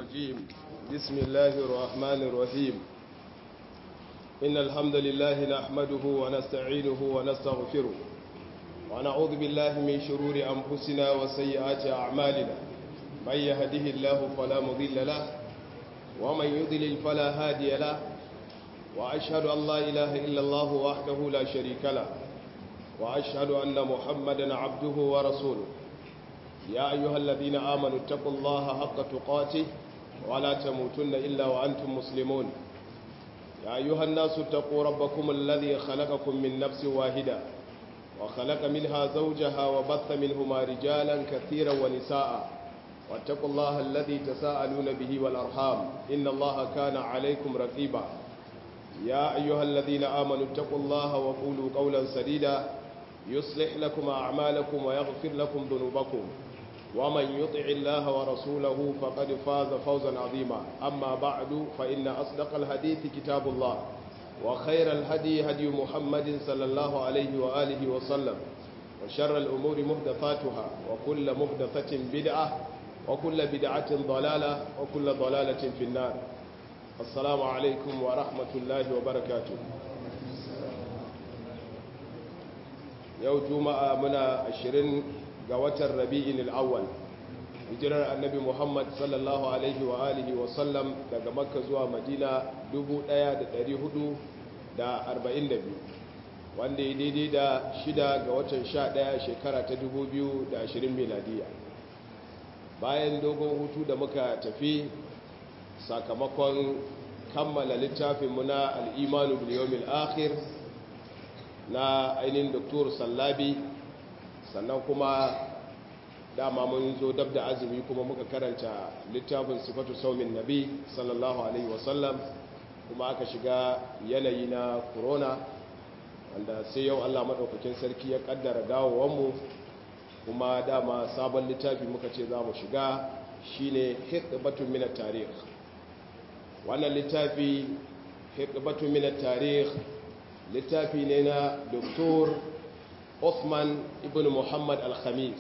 الرجيم بسم الله الرحمن الرحيم إن الحمد لله نحمده ونستعينه ونستغفره ونعوذ بالله من شرور أنفسنا وسيئات أعمالنا من يهده الله فلا مضل له ومن يضلل فلا هادي له وأشهد أن لا إله إلا الله وحده لا شريك له وأشهد أن محمدا عبده ورسوله يا أيها الذين آمنوا اتقوا الله حق تقاته ولا تموتن إلا وأنتم مسلمون يا أيها الناس اتقوا ربكم الذي خلقكم من نفس واحدة وخلق منها زوجها وبث منهما رجالا كثيرا ونساء واتقوا الله الذي تساءلون به والأرحام إن الله كان عليكم رقيبا يا أيها الذين آمنوا اتقوا الله وقولوا قولا سديدا يصلح لكم أعمالكم ويغفر لكم ذنوبكم ومن يطع الله ورسوله فقد فاز فوزا عظيما أما بعد فإن أصدق الحديث كتاب الله وخير الهدي هدي محمد صلى الله عليه وآله وسلم وشر الأمور مهدثاتها وكل مهدثة بدعة وكل بدعة ضلالة وكل ضلالة في النار السلام عليكم ورحمة الله وبركاته yau juma'a muna ashirin ga watan rabi'in al'awwal hijirar annabi muhammad sallallahu alaihi wa alihi wa sallam daga makka zuwa madina 1442 wanda ya daidai da shida ga watan 11 shekara ta 2020 miladiya bayan dogon hutu da muka tafi sakamakon kammala littafinmu na al'imanu biliyomil akhir na ainihin doktor sallabi sannan kuma dama mun zo dab da azumi kuma muka karanta littafin sifatu saumin nabi sallallahu alaihi wasallam kuma aka shiga yanayi na corona wanda sai yau allah maɗaukakin sarki ya ƙaddara dawowanmu kuma dama sabon littafi muka ce za mu shiga shine hikbatun minar tarih wannan littafi hikbatun minar tarih littafi ne na Dr. Osman ibn Muhammad al-Khamis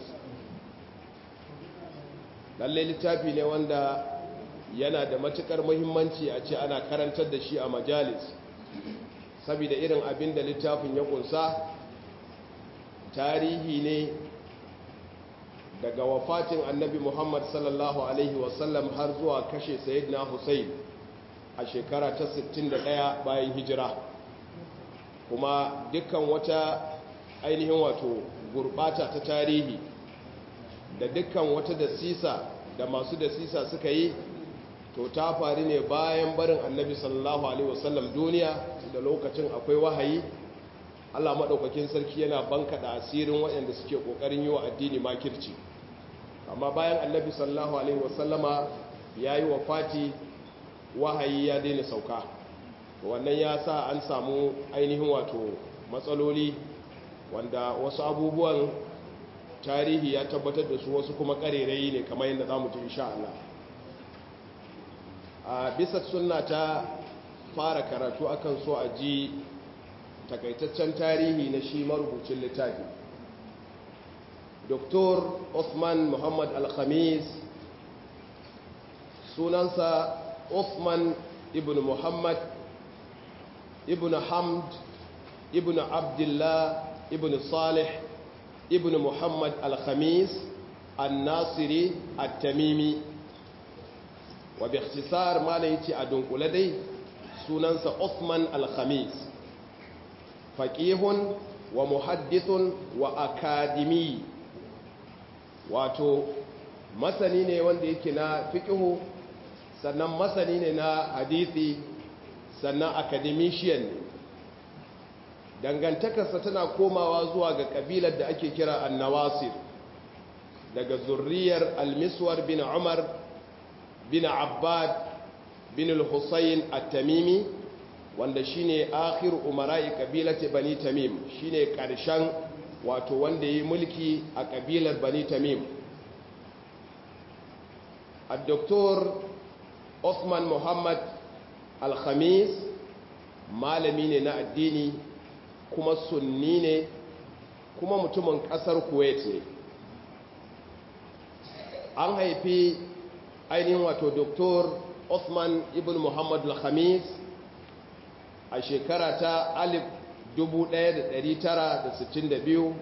lalle littafi ne wanda yana da matukar muhimmanci a ce ana karantar da shi a majalis saboda irin abin da littafin ya kunsa tarihi ne daga wafatin annabi Muhammad sallallahu alaihi wasallam har zuwa kashe sayyidina Hussein a shekara ta 61 bayan hijira kuma dukkan wata ainihin wato gurbata ta tarihi da dukkan wata dasisa da masu dasisa suka yi to ta faru ne bayan barin annabi sallallahu alaihi wasallam duniya da lokacin akwai wahayi Allah maɗaukakin sarki yana banka da asirin waɗanda suke ƙoƙarin yi wa addini makirci amma bayan annabi sallallahu alaihi wasallama ya yi wa fati wahayi ya daina sauka wannan ya sa an samu ainihin wato matsaloli wanda wasu abubuwan tarihi ya tabbatar da su wasu kuma karerai ne kamar yadda za mu ji insha Allah a bisa sunna ta fara karatu akan so a ji takaitaccen tarihi na shi marubucin littafi Dr. Osman Muhammad Al-Khamis sunansa Osman ibn Muhammad ibn hamd ibn abdullah ibn salih ibn muhammad al-khamis al-nasiri al-tamimi wa bi ikhtisar mala yace a dunkule dai sunansa Uthman al-khamis faqihun wa muhaddithun wa akadimi wato masani ne wanda yake na fiqhu sannan masani ne na hadisi sannan academician ne dangantakarsa tana komawa zuwa ga kabilar da ake kira annawasir daga zurriyar almiswar bin umar bin abbad bin al-husayn at-tamimi wanda shine akhir umara'i kabilati bani tamim shine karshen wato wanda yi mulki a kabilar bani tamim الدكتور Osman Muhammad alhamis malami ne na addini kuma sunni ne kuma mutumin kasar kuwait ne an haifi ainihin wato doktor Osman ibn Muhammad al-Khamis a shekara ta 1962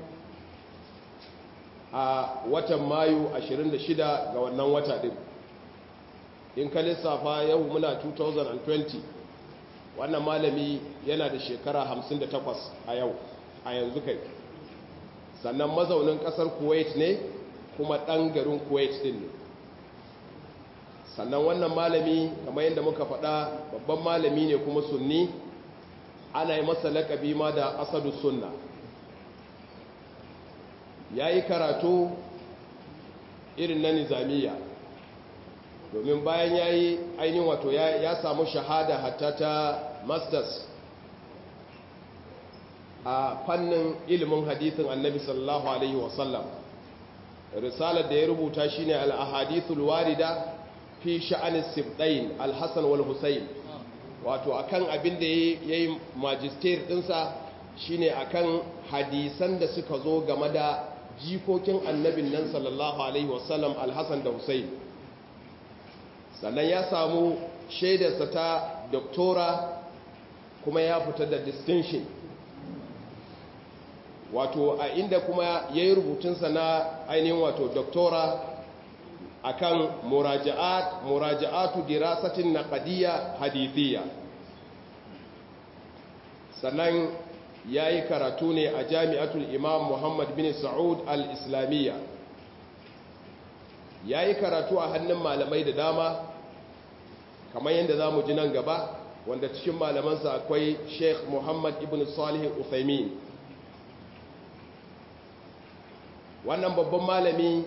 a watan Mayu 26 ga wannan wata din in ka lissafa yau muna 2020 wannan malami yana da shekara 58 a yau a yanzu kai sannan mazaunin kasar kuwait ne kuma ɗan garin kuwait din ne sannan wannan malami kamar yadda muka faɗa babban malami ne kuma sunni ana yi masa laƙabi ma da asadu sunna ya yi karatu irin na nizamiya domin bayan ya yi ainihin wato ya samu shahada hatta ta masters a fannin ilimin hadithin annabi sallallahu alaihi wasallam risalar da ya rubuta shine al-ahadithul warida fi sha'anis sibdain al-hasan wal husayn wato akan abin da yayi magister dinsa shine akan hadisan da suka zo game da jikokin annabin nan sallallahu alaihi wasallam al-hasan da husayn sannan ya samu shaidarsa ta doktora kuma ya fita da distinction wato a inda kuma ya yi rubutunsa na ainihin wato doktora akan muraja'at muraja'atu dirasatin naqdiyya hadithiyya sannan ya yi karatu ne a jami'atul imam muhammad bin sa'ud al-islamiyya ya yi karatu a hannun malamai da dama kamar yadda za mu ji nan gaba wanda cikin malamansa akwai sheikh muhammad ibn salih uthaymin wannan babban malami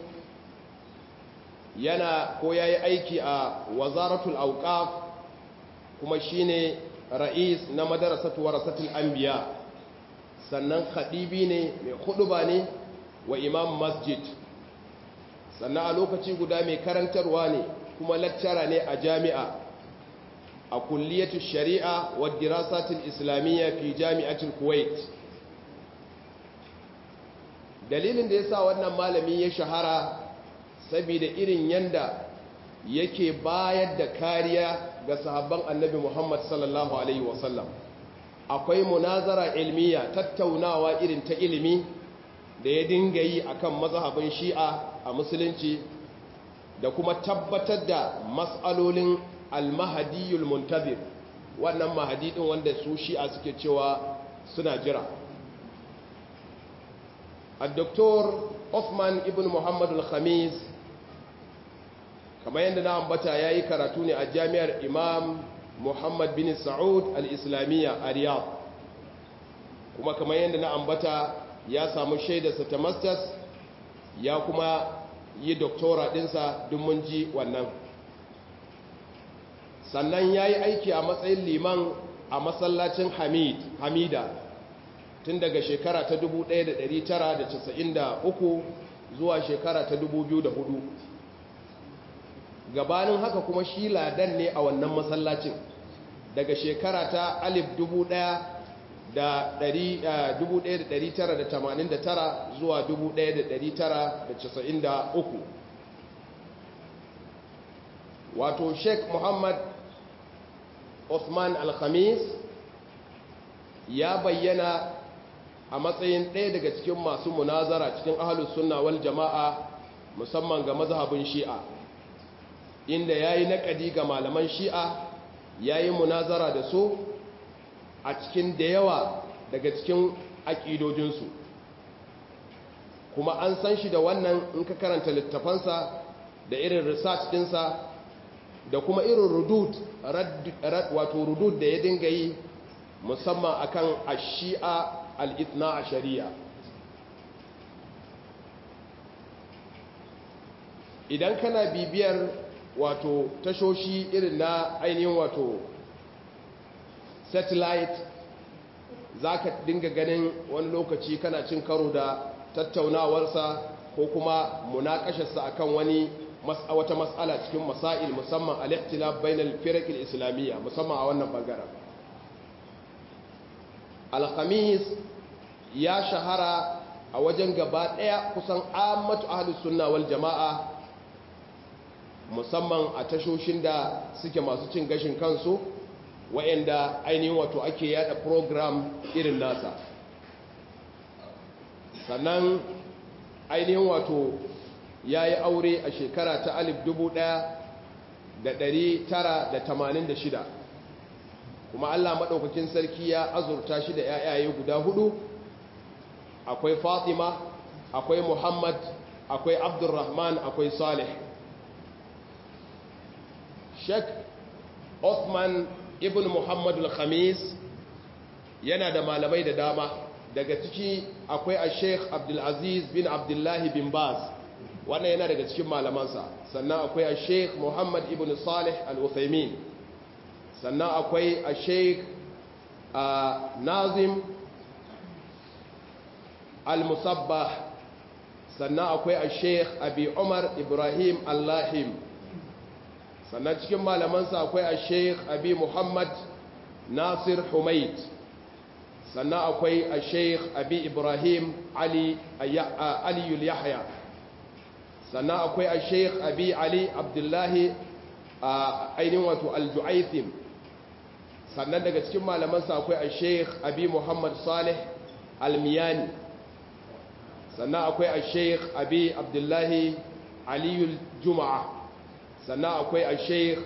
yana ko ya yi aiki a wazaratul auqaf kuma shine ra'is na madarasatu warasatul anbiya sannan khadibi ne mai huduba ne wa imam masjid sannan a lokaci guda mai karantarwa ne kuma lakcara ne a jami'a a kulliyatu shari'a wa dirasatul islamiyya fi jami'atul kuwait dalilin da ya sa wannan malami ya shahara saboda irin yanda yake bayar da kariya ga sahabban annabi Muhammad sallallahu alaihi wasallam akwai munazara ilmiya tattaunawa irin ta ilimi da ya dinga yi akan mazhabin shi'a a musulunci da kuma tabbatar da mas'alolin al-mahdiyul muntazir wannan mahadi din wanda su shi'a suke cewa suna jira الدكتور Osman ibn Muhammad al-Khamis kamar yadda na ambata ya yi karatu ne a jami'ar Imam Muhammad bin Sa'ud al-Islamiyya a Riyadh kuma kamar yadda na ambata ya samu shaidarsa ta masters ya kuma yi doktora dinsa duk mun ji wannan sannan ya yi aiki a matsayin liman a masallacin Hamid Hamida tun daga shekara ta 1993 zuwa shekara ta 2004 gabanin haka kuma shi ladan ne a wannan masallacin daga shekara ta 1989 zuwa 1993 wato sheikh muhammad Osman al-Khamis ya bayyana a matsayin ɗaya daga cikin masu munazara cikin ahalus sunna wal jama'a musamman ga mazhabin shi'a inda ya yi naƙadi ga malaman shi'a ya yi munazara da su a cikin da yawa daga cikin aƙidojinsu kuma an san shi da wannan in ka karanta littafansa da irin research ɗinsa da kuma irin rudud wato rudud da ya dinga yi musamman akan ashi'a al'ithna a shari'a idan kana bibiyar wato tashoshi irin na ainihin wato satellite za ka dinga ganin wani lokaci kana cin karo da tattaunawarsa ko kuma munakasharsa akan wani wata matsala cikin masail musamman al-ikhtilaf bainal firaq al-islamiyya musamman a wannan bangaren al-khamis ya shahara a wajen gaba daya kusan ammatu ahlus sunna wal jamaa musamman a tashoshin da suke masu cin gashin kansu wa'anda ainihin wato ake yada program irin nasa sannan ainihin wato ya yi aure a shekara ta 1986 kuma Allah maɗaukakin sarki ya azurta shi da ‘ya'yaye guda hudu akwai fatima akwai muhammad akwai abdurrahman akwai salih sheik Othman ibn muhammad al-khamis yana da malamai da dama daga ciki akwai a sheik abdulaziz bin abdullahi bin baz wannan yana daga cikin malamansa sannan akwai a sheik muhammad ibn salih al-uthaymin sannan akwai a sheik nazim al-musabbah sannan akwai a sheik abi umar ibrahim allahim sannan cikin malamansa akwai a sheik abi muhammad nasir humaid sannan akwai a sheik abi ibrahim aliyul yahya sannan akwai a sheik abi ali abdullahi ainihin wato aljuaithim sannan daga cikin malamansa akwai a sheik abi muhammad salih almiyani sannan akwai a sheik abi abdullahi aliyul juma'a sannan akwai a sheik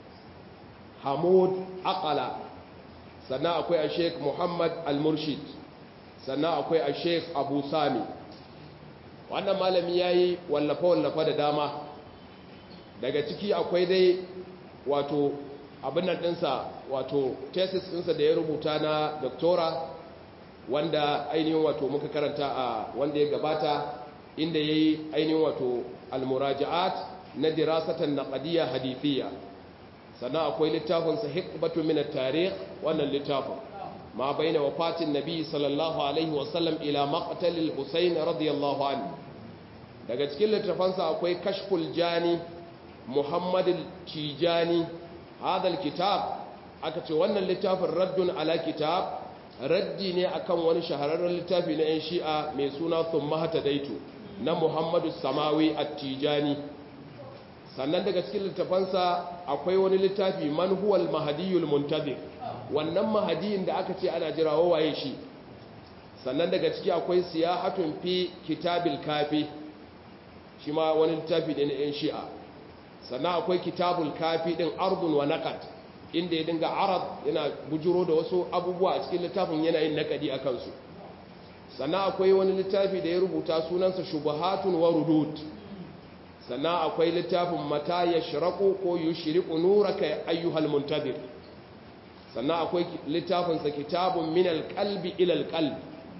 hamud akala sannan akwai a sheik muhammad al-murshid sannan akwai a sheik abu sami wannan malami ya yi wallafa-wallafa da dama daga ciki akwai dai wato abin nan ɗinsa wato tesis ɗinsa da ya rubuta na doktora wanda ainihin wato muka karanta a wanda ya gabata inda ya yi ainihin wato almuraja'at na dirasatan naqadiyya hadithiyya sannan akwai littafinsa hikbatu min at-tarikh wannan littafin ma baina wafatin nabi sallallahu alaihi wasallam ila maqtalil husayn radiyallahu anhu daga cikin littafansa akwai kashful jani muhammad tijani hadal kitab aka ce wannan littafin raddun ala kitab raddi ne akan wani shahararren littafi na 'yan shi'a mai suna thumma daitu na muhammadu samawi at-tijani sannan daga cikin littafansa akwai wani littafi man huwal mahadiyul muntazir wannan mahadiyin da aka ce ana jira waye shi sannan daga ciki akwai siyahatun fi kitabil kafi shi ma wani littafi ne na 'yan shi'a sannan akwai kitabul kafi din ardun wa naqad inda ya dinga arab yana bujuro da wasu abubuwa a cikin littafin yana yin nakadi a kansu sannan akwai wani littafi da ya rubuta sunansa shubuhatun wa rudud sannan akwai littafin mata ya shiraku ko yi shiriku nuraka ayyuhal muntabir sannan akwai littafinsa kitabun min alƙalbi ilal ƙalbi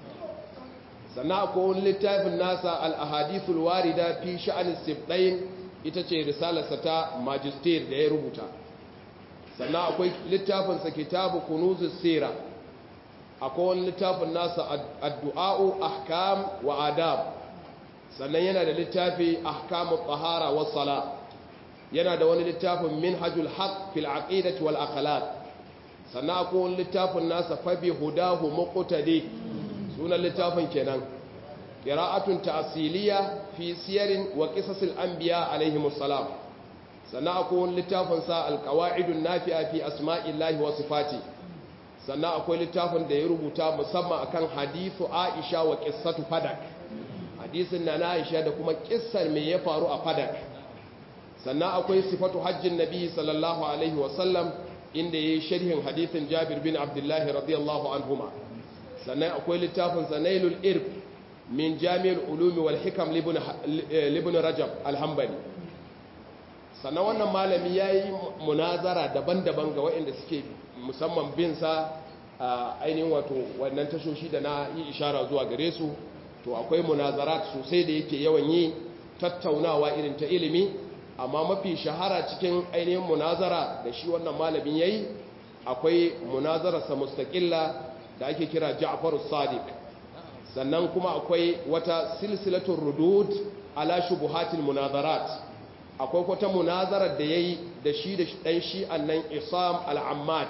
sannan akwai wani littafin nasa al'ahadithul warida fi sha'anin sifɗayin ita ce risalarsa ta majistir da ya rubuta sannan akwai littafinsa kitabu kunuzus sira akwai wani littafin nasa addu'a'u ahkam wa adab sannan yana da littafi ahkamu tahara wa sala yana da wani littafin minhajul haq fil aqidati wal akhlaq sannan akwai wani littafin nasa fabi hudahu muqtadi sunan littafin kenan qira'atun ta'siliya fi siyarin wa qisasil anbiya alaihimus salam sannan akwai wani littafin sa alqawaidun nafi'a fi asma'illahi wa sifati sannan akwai littafin da ya rubuta musamman akan hadithu Aisha wa qissatu fadak hadisin na Aisha da kuma kissar me ya faru a fadak sannan akwai sifatu hajjin nabi sallallahu alaihi wa sallam inda yayi sharhin hadithin Jabir bin Abdullah radiyallahu anhuma sannan akwai littafin Sanailul Irb min Jami'ul Ulum wal Hikam libn Rajab al-Hanbali sannan wannan malami yayi munazara daban-daban ga waɗanda suke musamman bin sa ainihin wato wannan tashoshi da na yi ishara zuwa gare su to akwai munazarat sosai da yake yawan yi tattaunawa irin ta ilimi amma mafi shahara cikin ainihin munazara da shi wannan malamin yayi akwai munazararsa mustaqilla da ake kira Ja'far sadiq sannan kuma akwai wata silsilatul rudud ala shubuhatil munazarat akwai wata munazarar da yayi da shi da dan shi annan Isam al-Ammad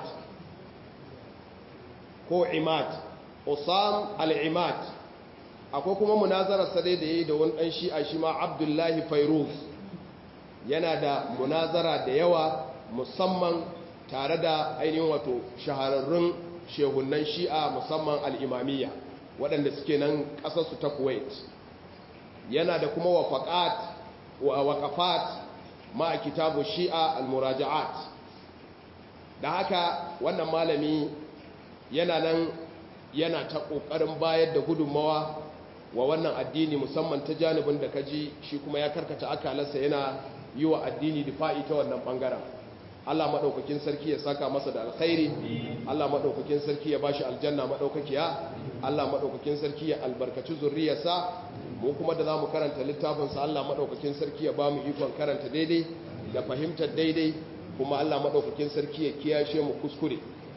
ko Imad Usam al-Imad akwai kuma munazarar sa dai da yayi da wani dan shi'a shi ma Abdullahi Fairuz yana da munazara da yawa musamman tare da ainihin wato shahararrun shehunan shi'a musamman al'imamiyya waɗanda suke nan ƙasarsu ta kuwait yana da kuma waƙafat ma kitabu shi'a al-muraja'at da haka wannan malami yana nan yana ta ƙoƙarin bayar da gudunmawa wa wannan addini musamman ta janibin da kaji shi kuma ya karkata akalarsa yana yi wa addini difa'i ta wannan ɓangaren Allah maɗaukakin sarki ya saka masa da alkhairi Allah maɗaukakin sarki ya bashi aljanna maɗaukakiya Allah maɗaukakin sarki ya albarkaci zurriyarsa mu kuma da za mu karanta littafinsa Allah maɗaukakin sarki ya ba mu ikon karanta daidai da fahimtar daidai kuma Allah maɗaukakin sarki ya kiyashe mu kuskure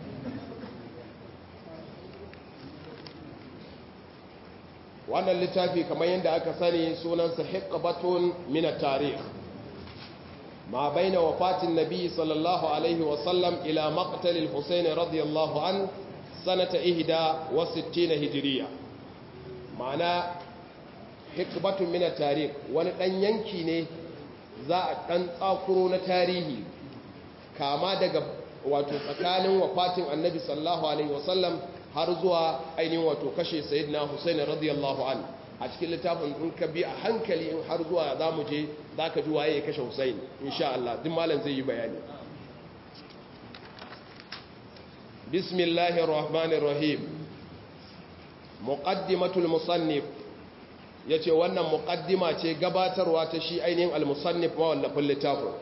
wannan littafi kamar yadda aka sani sunansa hiqbatun min at-tarikh ma baina wafatin nabi sallallahu alaihi wa sallam ila maqtal al-husayn radiyallahu an sanata ihda wa 60 hijriya ma'ana hiqbatun min at-tarikh wani dan yanki ne za a dan tsakuro na tarihi kama daga wato tsakanin wafatin annabi sallallahu alaihi wa sallam har zuwa ainihin wato kashe sayyidina Hussein radiyallahu an a cikin littafin in ka bi a hankali in har zuwa za mu je za ka ji waye ya kashe Hussein insha Allah duk malam zai yi bayani bismillahir rahmanir rahim muqaddimatul musannif yace wannan muqaddima ce gabatarwa ta shi ainihin al-musannif mawallafin littafin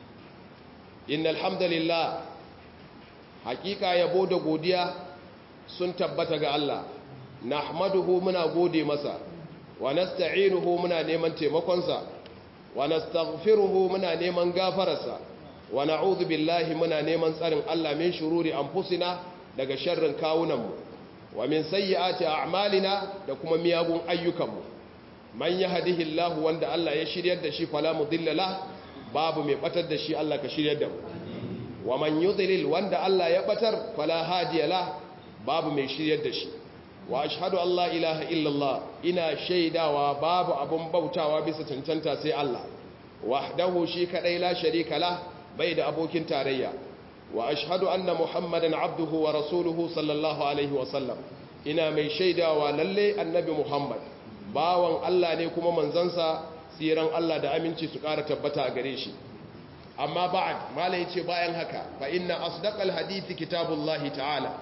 innal hamdalillah hakika yabo da godiya sun tabbata ga Allah nahmaduhu muna gode masa wa nasta'inuhu muna neman taimakonsa wa nastaghfiruhu muna neman gafararsa wa na'udhu billahi muna neman tsarin Allah min shururi anfusina daga sharrin kawunanmu wa min sayyiati a'malina da kuma miyagun ayyukanmu man yahdihillahu wanda Allah ya shiryar da shi fala mudilla la babu mai batar da shi Allah ka shiryar da mu wa man yudlil wanda Allah ya batar fala hadiya la babu mai shiryar da shi wa ashhadu an la ilaha illallah ina shaidawa babu abun bautawa bisa cancanta sai Allah wahdahu shi kadai la sharika la bai da abokin tarayya wa ashhadu anna muhammadan abduhu wa rasuluhu sallallahu alaihi wa sallam ina mai shaidawa lalle annabi muhammad bawan Allah ne kuma manzansa tsiran Allah da aminci su ƙara tabbata a gare shi amma ba'ad malai ce bayan haka fa inna asdaqal hadithi kitabullahi ta'ala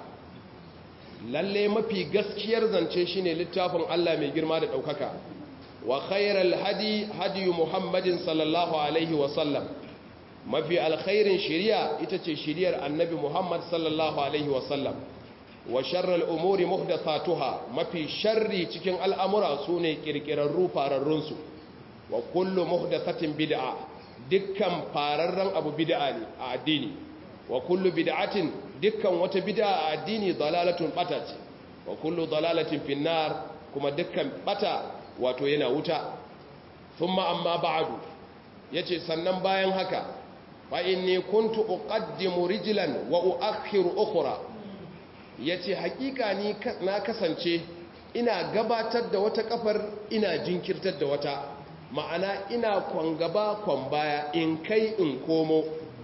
lalle mafi gaskiyar zance shine littafin Allah mai girma da ɗaukaka wa khairal hadi hadi muhammadin sallallahu alaihi wa sallam mafi alkhairin shari'a ita ce shari'ar annabi muhammad sallallahu alaihi wa sallam wa sharral umuri muhdathatuha mafi sharri cikin al'amura sune kirkirarru fararrun su wa kullu muhdathatin bid'a dukkan fararren abu bid'a ne a addini wa kullu bid'atin dukkan wata bid'a a addini dalalatun bata ce wa kullu dalalatin finnar kuma dukkan bata wato yana wuta thumma amma ba'du yace sannan bayan haka fa inni kuntu uqaddimu rijlan wa uakhiru ukhra yace hakika ni na kasance ina gabatar da wata kafar ina jinkirtar da wata ma'ana ina kwan gaba kwan baya in kai in komo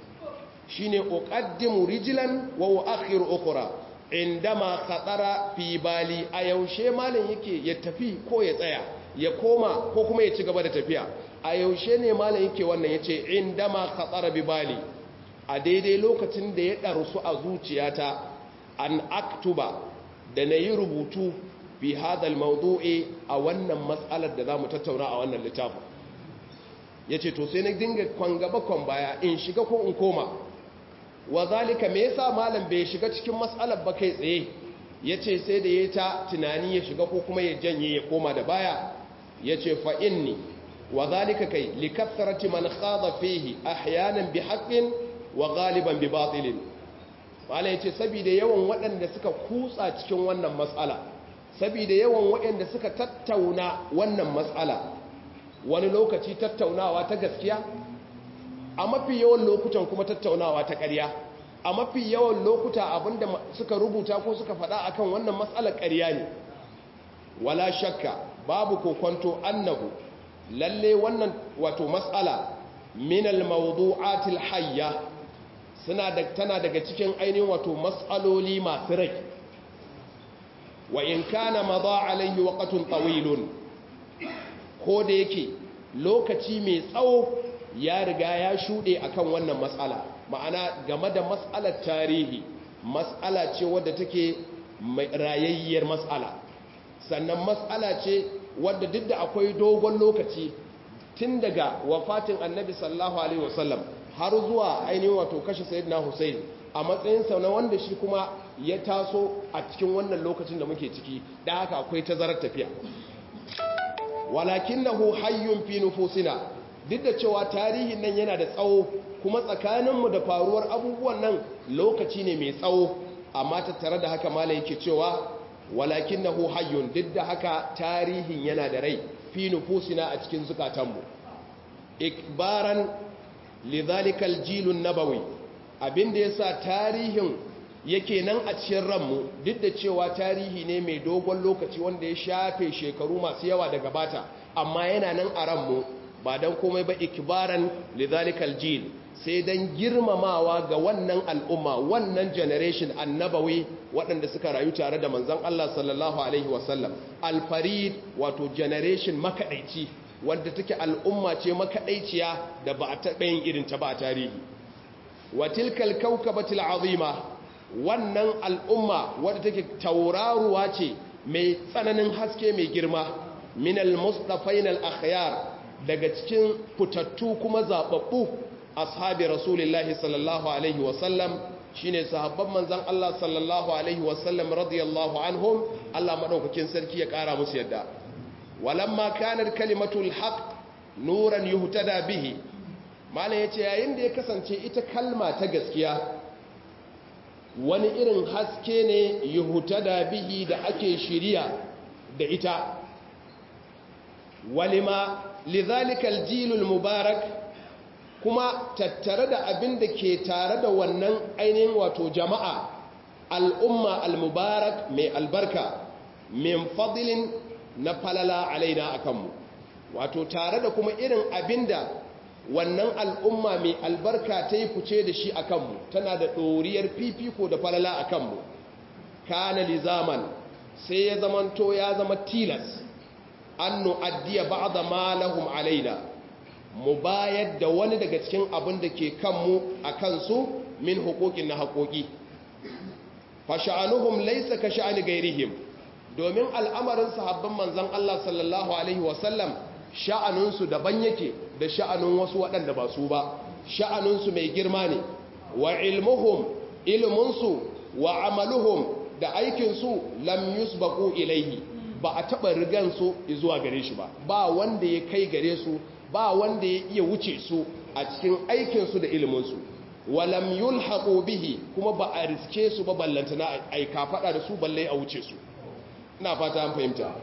shine uqaddimu rijlan wa uakhiru ukhra indama khatara fi bali a yaushe malam yake ya tafi ko ya tsaya ya koma ko kuma ya ci gaba da tafiya a yaushe ne malam yake wannan yace indama khatara bi bali a daidai lokacin da ya darsu a zuciyata an aktuba da nayi rubutu fi hadal mawdu'i a wannan matsalar da zamu tattauna a wannan littafin yace to sai na dinga kwan gaba kwan baya in shiga ko in koma wa zalika me yasa malam bai shiga cikin matsalar ba kai tsaye yace sai da yayi ta tunani ya shiga ko kuma ya janye ya koma da baya yace fa inni wa zalika kai likathrati man khada fihi ahyanan bi haqqin wa ghaliban bi batilin malam yace saboda yawan waɗanda suka kutsa cikin wannan matsala saboda yawan waɗanda suka tattauna wannan matsala wani lokaci tattaunawa ta gaskiya a mafi yawan lokutan kuma tattaunawa ta ƙarya a mafi yawan lokuta abinda suka rubuta ko suka faɗa akan wannan matsalar ƙarya ne wala shakka babu kokonto annahu lalle wannan wato matsala min al-mawdu'atil hayya suna da tana daga cikin ainihin wato mas'aloli masu rai wa in kana madha alayhi waqtun tawilun ko da yake lokaci mai tsawo ya riga ya shude akan wannan mas'ala ma'ana game da mas'alar tarihi mas'ala ce wadda take rayayyar mas'ala sannan mas'ala ce wadda duk da akwai dogon lokaci tun daga wafatin annabi sallallahu alaihi wasallam har zuwa ainihin wato kashe sayyidina Hussein a matsayinsa na wanda shi kuma ya taso a cikin wannan lokacin da muke ciki da haka akwai tazarar tafiya walakinahu hayyun fi nufusina duk da cewa tarihin nan yana da tsawo kuma tsakaninmu da faruwar abubuwan nan lokaci ne mai tsawo amma tattare da haka malai yake cewa walakinahu hayyun duk da haka tarihin yana da rai fi nufusina a cikin zukatanmu ikbaran lidhalikal jilun nabawi abinda yasa tarihin yake nan a cikin ranmu duk da cewa tarihi ne mai dogon lokaci wanda ya shafe shekaru masu yawa da gabata amma yana nan a ranmu ba dan komai ba ikbaran lidhalikal jil sai dan girmamawa ga wannan al'umma wannan generation annabawi waɗanda suka rayu tare da manzon Allah sallallahu alaihi wasallam alfarid wato generation makaɗaici wadda take al'umma ce makaɗaiciya da ba a taɓa yin irin ta ba a tarihi wa tilkal kaukabatil azima wannan al'umma wadda take tauraruwa ce mai tsananin haske mai girma min al-mustafain al-akhyar daga cikin fitattu kuma zababbu ashabi rasulullahi sallallahu alaihi wasallam shine sahabban manzon Allah sallallahu alaihi wasallam radiyallahu anhum Allah madaukakin sarki ya kara musu yadda walamma kanat kalimatul haqq nuran yuhtada bihi malam yace yayin da ya kasance ita kalma ta gaskiya wani irin haske ne yuhtada bihi da ake shiriya da ita walima lidhalika aljilul mubarak kuma tattare da abin da ke tare da wannan ainihin wato jama'a al'umma al-mubarak mai albarka min fadilin na falala alaina a kanmu wato tare da kuma irin abinda wannan al'umma mai albarka ta yi fice da shi a kanmu tana da ɗoriyar fifiko da falala a kanmu kana li zaman sai ya zamanto ya zama tilas an nu'addiya ba'da ma lahum alaina mu bayar da wani daga cikin abin da ke kanmu a kansu min hukukin na haƙoƙi fa sha'anuhum laysa ka sha'ani gairihim domin al'amarin sahabban manzan Allah sallallahu Alaihi wasallam sha'aninsu daban yake da sha'anin wasu waɗanda ba su ba sha'aninsu mai girma ne wa ilmuhum ilminsu wa amaluhum da aikinsu lam yusbaku ilaihi ba a taɓa rigansu zuwa gare shi ba ba wanda ya kai gare su ba wanda ya iya wuce su a cikin aikinsu da ilminsu walam yulhaqu bihi kuma ba a riske su ba ballantana aika faɗa da su balle a wuce su ina fata an fahimta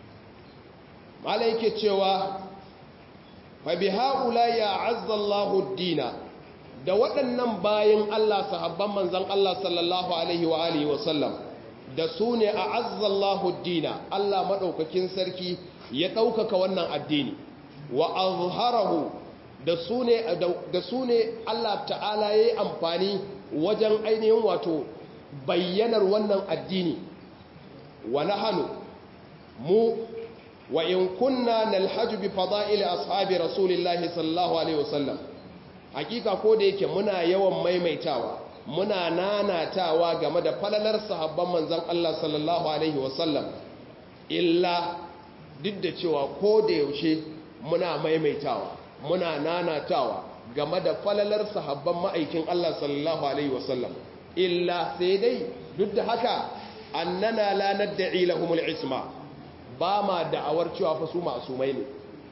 malai yake cewa fa bi haula ya azzallahu dina da waɗannan bayan Allah sahabban manzon Allah sallallahu alaihi wa alihi wa sallam da su ne a azzallahu dina Allah madaukakin sarki ya ɗaukaka wannan addini wa azharahu da su ne da su ne Allah ta'ala yayi amfani wajen ainihin wato bayyanar wannan addini wa nahanu mu wa in kunna nalhaju bi fada'il ashabi rasulillahi sallallahu alaihi wasallam hakika ko da yake muna yawan maimaitawa muna nanatawa game da falalar sahabban manzon Allah sallallahu alaihi wasallam illa duk da cewa ko da yaushe muna maimaitawa muna nanatawa game da falalar sahabban ma'aikin Allah sallallahu alaihi wasallam illa sai dai duk da haka annana la nad'i lahumul isma ba ma da'awar cewa fa su masumai ne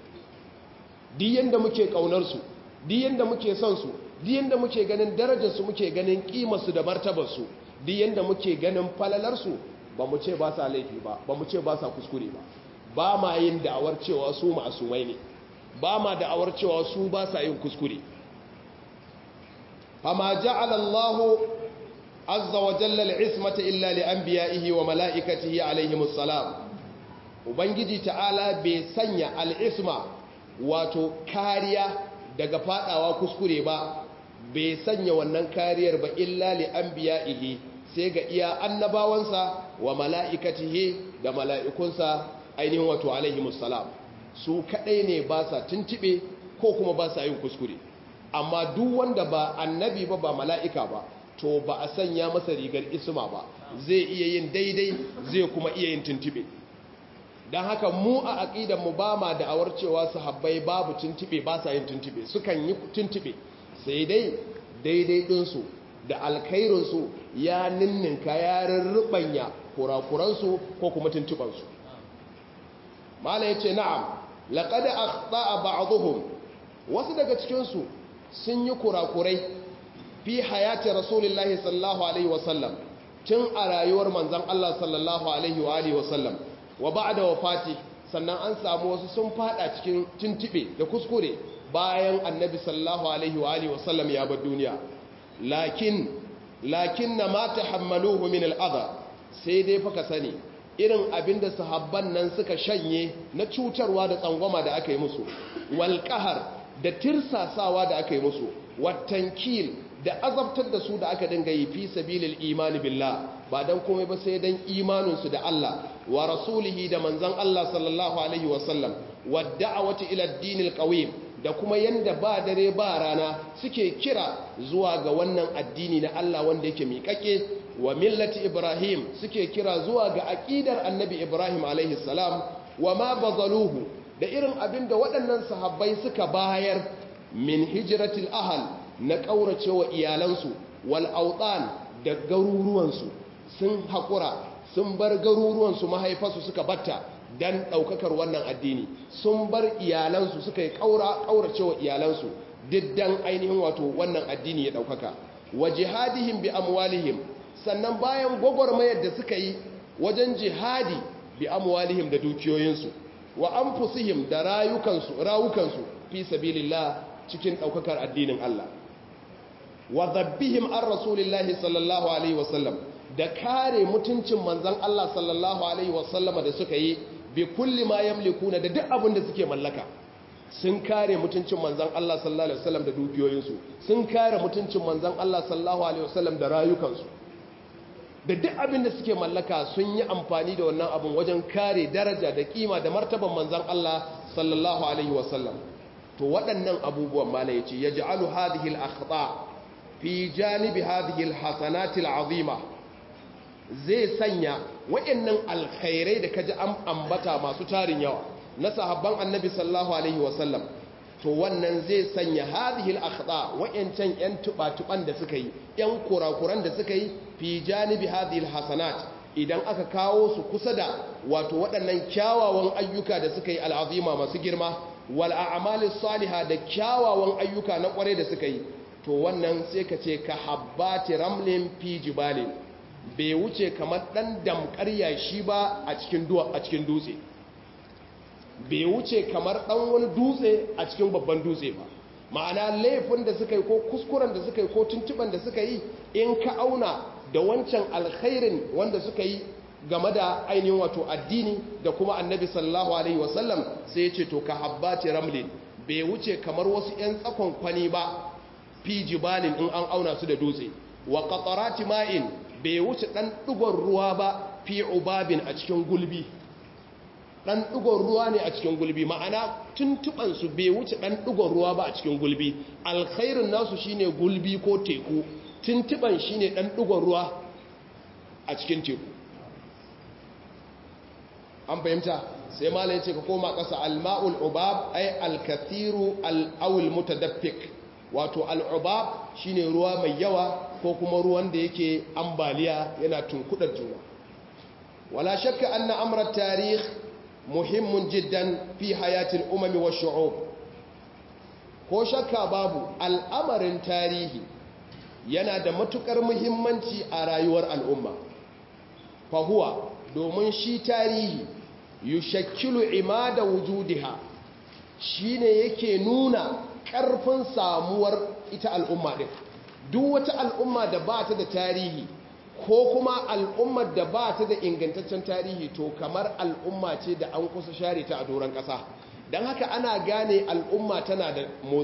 di yanda muke kaunar su di yanda muke son su di yanda muke ganin darajar su muke ganin kimar su da martabar su di yanda muke ganin falalar su ba mu ce ba sa laifi ba ba mu ce ba sa kuskure ba ba ma yin da'awar cewa su masumai ne ba ma da'awar cewa su ba sa yin kuskure fama ja'ala Allahu azza wa jalla al'ismata illa li anbiya'ihi wa mala'ikatihi alaihimus salam ubangiji ta'ala bai sanya al'isma wato kariya daga fadawa kuskure ba bai sanya wannan kariyar ba illa li anbiya'ihi sai ga iya annabawansa wa mala'ikatihi da mala'ikunsa ainihin wato alaihimus salam su kadai ne ba sa tuntube ko kuma ba sa yin kuskure amma duk wanda ba annabi ba ba mala'ika ba to ba a sanya masa rigar isma ba zai iya yin daidai zai kuma iya yin tuntube don haka mu a aƙidan mu ba ma da'awar cewa sahabbai babu tuntube ba sa yin tuntube sukan yi tuntube sai dai daidai ɗinsu da alkhairinsu ya ninninka ya rurrubanya kurakuransu ko kuma tuntubansu mala ya ce na'am laƙada a ba'aduhum wasu daga cikinsu sun yi kurakurai fi hayati rasulullahi sallallahu alaihi wasallam tun a rayuwar manzan Allah sallallahu alaihi wasallam wa ba'da wafati sannan an samu wasu sun fada cikin tuntube da kuskure bayan annabi sallallahu alaihi wasallam ya bar duniya lakin lakin na ma tahammaluhu min al'adha sai dai fa ka sani irin abinda sahabban nan suka shanye na cutarwa da tsangwama da aka yi musu wal da tirsasawa da aka yi musu watankil da azabtar da su da aka dinga yi fi sabilil imani billah ba dan komai ba sai dan imaninsu da Allah wa rasulihi da manzon Allah sallallahu alaihi wasallam wa da'awati ila ad-dinil qawim da kuma yanda ba dare ba rana suke kira zuwa ga wannan addini na Allah wanda yake miƙaƙe wa millati Ibrahim suke kira zuwa ga aqidar annabi Ibrahim alaihi salam wa ma bazaluhu da irin abin da waɗannan sahabbai suka bayar min hijratil ahal na ƙauracewa iyalansu wal autan da garuruwansu sun haƙura sun bar garuruwansu mahaifarsu suka batta dan ɗaukakar wannan addini sun bar iyalansu suka yi ƙauracewa iyalansu diddan ainihin wato wannan addini ya ɗaukaka wa jihadihim bi amwalihim sannan bayan gwagwarmayar da suka yi wajen jihadi bi amwalihim da dukiyoyinsu wa anfusihim da rayukansu rawukansu fi sabilillah cikin ɗaukakar addinin Allah wa dhabbihim an rasulillahi sallallahu alaihi wasallam da kare mutuncin manzon Allah sallallahu alaihi wasallama da suka yi bi kulli ma yamlikuna da duk abin da suke mallaka sun kare mutuncin manzon Allah sallallahu alaihi wasallam da dukiyoyinsu sun kare mutuncin manzon Allah sallallahu alaihi wasallam da rayukansu da duk abin da suke mallaka sun yi amfani da wannan abin wajen kare daraja da kima da martaban manzon Allah sallallahu alaihi wasallam to waɗannan abubuwan mala yace yaj'alu hadhihi al-akhta fi janibi hadhihi al-hasanati al-azima zai sanya waɗannan alkhairai da kaji an ambata masu tarin yawa na sahabban annabi sallallahu alaihi wasallam to wannan zai sanya hadhihi al-akhta wayancan yan tuba-tuban da suka yi yan kurakuran da suka yi fi janibi hadhihi al-hasanat idan aka kawo su kusa da wato waɗannan kyawawan ayyuka da suka yi al'azima masu girma wal a'mali salihah da kyawawan ayyuka na kware da suka yi to wannan sai ka ce ka habbati ramlin fi jibalin bai wuce kamar dan damkar yashi ba a cikin a cikin dutse bai wuce kamar dan wani dutse a cikin babban dutse ba ma'ana laifin da suka yi ko kuskuren da suka yi ko tuntuban da suka yi in ka auna da wancan alkhairin wanda suka yi game da ainihin wato addini da kuma annabi sallallahu alaihi wasallam sai ya ce to ka habbati ramlin bai wuce kamar wasu 'yan tsakon kwani ba fi jibalin in an auna su da dutse wa qatarati ma'in bai wuce dan dugon ruwa ba fi ubabin a cikin gulbi dan dugon ruwa ne a cikin gulbi ma'ana tuntuban su bai wuce dan dugon ruwa ba a cikin gulbi alkhairin nasu shine gulbi ko teku tuntuban shine dan dugon ruwa a cikin teku an fahimta sai malai ce ka koma kasa alma'ul ubab ay alkathiru al-awil mutadaffik wato al-ubab shine ruwa mai yawa ko kuma ruwan da yake ambaliya yana tunkudar juna wala shakka anna amra tarikh muhimmun jiddan fi hayatil umami wa shu'ub ko shakka babu al'amarin tarihi yana da matukar muhimmanci a rayuwar al'umma fahuwa domin shi tarihi yushakkilu imada wujudiha shine yake nuna ƙarfin samuwar ita al'umma din duk wata al'umma da ba ta da tarihi ko kuma al'ummar da ba ta da ingantaccen tarihi to kamar al'umma ce da an kusa share ta a doron ƙasa don haka ana gane al'umma tana da motsi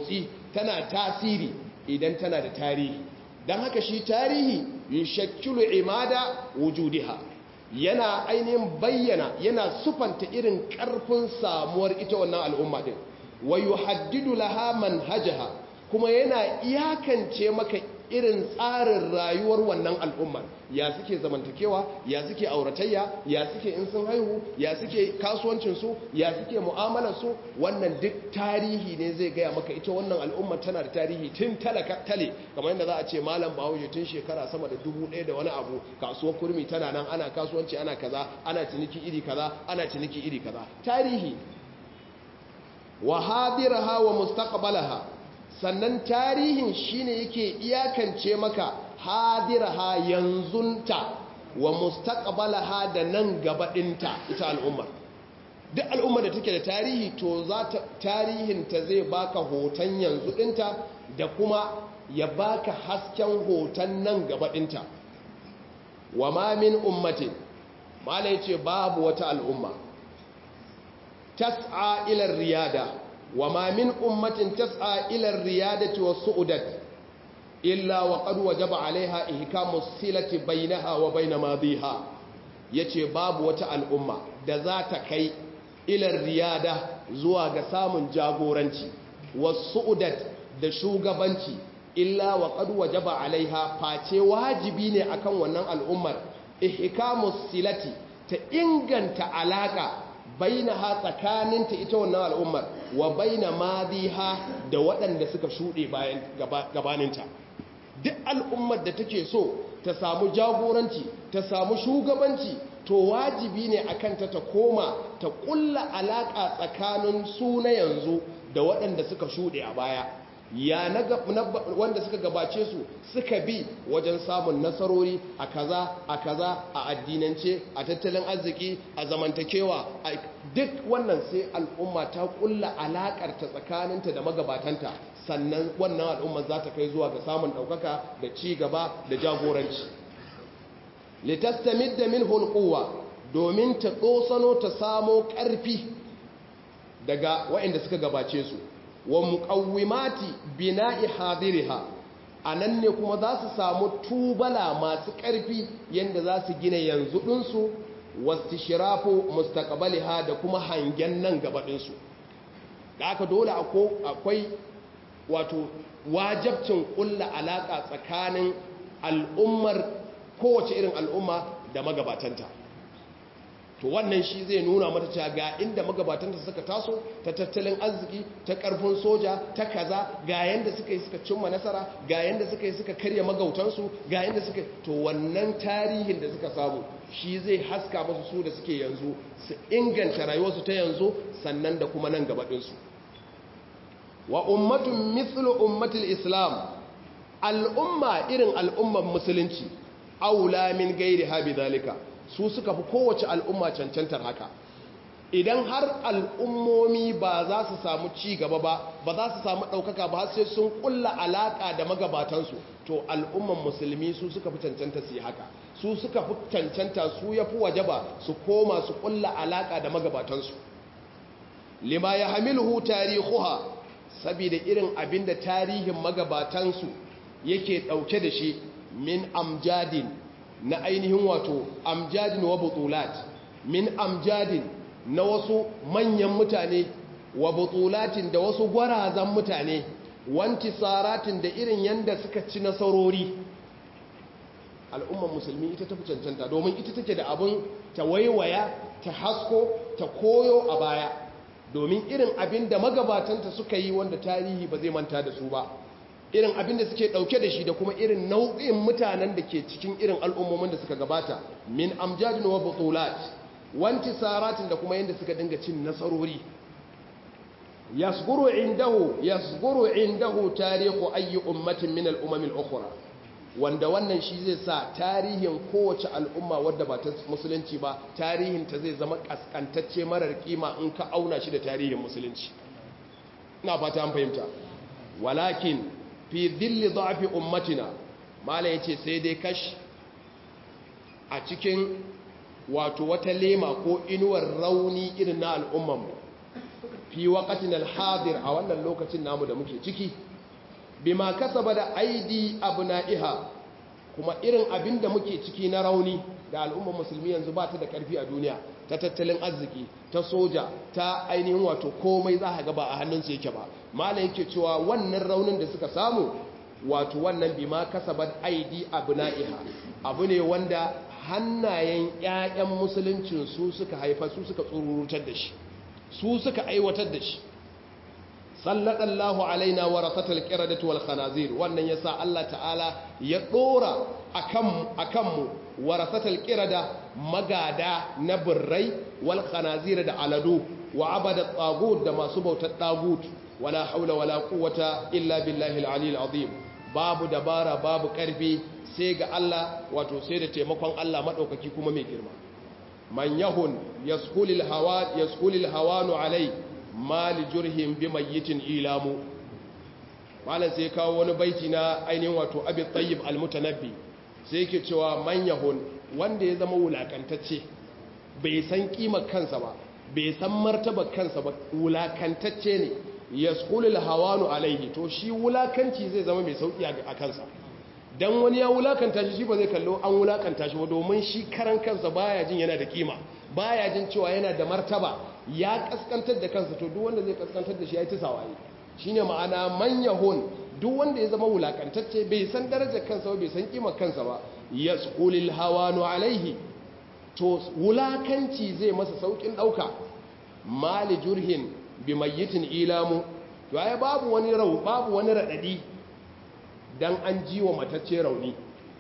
tana tasiri idan tana da tarihi don haka shi tarihi yushakkilu imada wujudiha yana ainihin bayyana yana sufanta irin karfin samuwar ita wannan al'umma din wa yuhaddidu laha manhajaha kuma yana iyakance maka irin tsarin rayuwar wannan al'ummar ya suke zamantakewa ya suke auratayya ya suke in sun haihu ya suke kasuwancinsu ya suke mu'amalarsu wannan duk tarihi ne zai gaya maka ita wannan al'ummar tana da tarihi tun talaka tale kamar yadda za a ce malam bahaushe tun shekara sama da dubu ɗaya da wani abu kasuwar kurmi tana nan ana kasuwanci ana kaza ana ciniki iri kaza ana ciniki iri kaza tarihi wa hadiraha wa mustaqbalaha sannan tarihin shine yake iyakance maka hadiraha yanzunta wa mustaqbalaha da nan gaba dinta ita al'umma duk al'umma da take da tarihi to za ta tarihin ta zai baka hoton yanzu dinta da kuma ya baka hasken hoton nan gaba dinta wa ma min ummatin mala yace babu wata al'umma tas'a ila riyada وما من أمة تسعى إلى الريادة والسؤدة إلا وقد وجب عليها إحكام الصلة بينها وبين ماضيها yace babu wata al'umma da za ta kai ilar riyada zuwa ga samun jagoranci wasu'udat da shugabanci illa wa qad wajaba alaiha face wajibi ne akan wannan al'ummar ihkamus silati ta inganta alaka bainaha tsakaninta ita wannan al'ummar wa baina madiha da waɗanda suka shuɗe bayan gabaninta duk al'ummar da take so ta samu jagoranci ta samu shugabanci to wajibi ne akan ta ta koma ta ƙulla alaƙa tsakanin su na yanzu da waɗanda suka shuɗe a baya ya na wanda suka gabace su suka bi wajen samun nasarori a kaza a kaza a addinance a tattalin arziki a zamantakewa duk wannan sai al'umma ta kulla alakar ta tsakaninta da magabatanta sannan wannan al'umma za ta kai zuwa ga samun ɗaukaka da ci gaba da jagoranci litastamid da min hulquwa domin ta tsosano ta samo ƙarfi daga waɗanda suka gabace su wa muqawwimati bina'i hadiriha anan ne kuma za su samu tubala masu ƙarfi yanda za su gina yanzu ɗinsu wastishrafu mustaqbaliha da kuma hangen nan gaba ɗinsu da aka dole akwai wato wajabcin ƙulla alaƙa tsakanin al'ummar kowace irin al'umma da magabatanta to wannan shi zai nuna mata cewa ga inda magabatanta suka taso ta tattalin arziki ta karfin soja ta kaza ga yanda suka yi suka cimma nasara ga yanda suka yi suka karya magautansu ga yanda suka to wannan tarihin da suka samu shi zai haska musu su da suke yanzu su inganta rayuwarsu ta yanzu sannan da kuma nan gaba ɗinsu wa ummatun mithlu ummatul islam al'umma irin al'umman musulunci aula min gairi habi zalika su suka fi kowace al'umma cancantar haka idan har al'ummomi ba za su samu ci gaba ba ba za su samu ɗaukaka ba sai sun ƙulla alaƙa da magabatansu to al'umman musulmi su suka fi cancanta su yi haka su suka fi cancanta su ya fi waje ba su koma su ƙulla alaƙa da magabatansu lima ya hamilu tarihuha saboda irin abin da tarihin magabatansu yake ɗauke da shi min amjadin na ainihin wato amjadin wa butulat min amjadin na wasu manyan mutane wa butulatin da wasu gwarazan mutane wanti saratin da irin yanda suka ci nasarori al'ummar musulmi ita tafi cancanta domin ita take da abin ta waiwaya ta hasko ta koyo a baya domin irin abin da magabatanta suka yi wanda tarihi ba zai manta da su ba irin abin da suke dauke da shi da kuma irin nau'in mutanen da ke cikin irin al'ummomin da suka gabata min amjadin wa butulat wanti saratin da kuma yadda suka dinga cin nasarori yasguru indahu yasguru indahu tarihu ayi ummatin min al-umam al-ukhra wanda wannan shi zai sa tarihin kowace al'umma wadda ba ta musulunci ba tarihin ta zai zama kaskantacce marar kima in ka auna shi da tarihin musulunci ina fata an fahimta walakin fi dhilli dha'fi ummatina mala yace sai dai kash a cikin wato wata lema ko inuwar rauni irin na al'umman mu fi waqatin al-hadir a wannan lokacin namu da muke ciki bima kasaba da aidi abna'iha kuma irin abin da muke ciki na rauni da al'ummar musulmi yanzu ba ta da karfi a duniya ta tattalin arziki ta soja ta ainihin wato komai za ka ba a hannunsu yake ba malam yake cewa wannan raunin da suka samu wato wannan bima kasabat aidi abna'iha abu ne wanda hannayen ƴaƴan musuluncin su suka haifa su suka tsururutar da shi su suka aiwatar da shi sallallahu alaina warasatul qiradati wal khanazir wannan yasa Allah ta'ala ya dora akan akan mu warasatul qirada magada na birrai wal khanazir da aladu wa abada tagut da masu bautar tagut wala haula wala quwwata illa billahi al-ali al-azim babu dabara babu karfi sai ga Allah wato sai da taimakon Allah madaukaki kuma mai girma man yahun yaskulil hawa yaskulil hawanu alai mali jurhim bi mayyitin ilamu malam sai kawo wani baiti na ainihin wato abi tayyib almutanabbi sai yake cewa man yahun wanda ya zama wulakantacce bai san kimar kansa ba bai san martabar kansa ba wulakantacce ne yaskulil hawanu alaihi to shi wulakanci zai zama mai sauki a kansa dan wani ya wulakanta shi shi ba zai kallo an wulakanta shi ba domin shi karan kansa baya jin yana da kima baya jin cewa yana da martaba ya kaskantar da kansa to duk wanda zai kaskantar da shi ya yi tisawaye shine ma'ana manyahun duk wanda ya zama wulakantacce bai san darajar kansa ba bai san kimar kansa ba yasqulil hawanu alaihi to wulakanci zai masa saukin dauka mali jurhin bi mayyitin ilamu to ai babu wani rau babu wani radadi dan an jiwa matacce rauni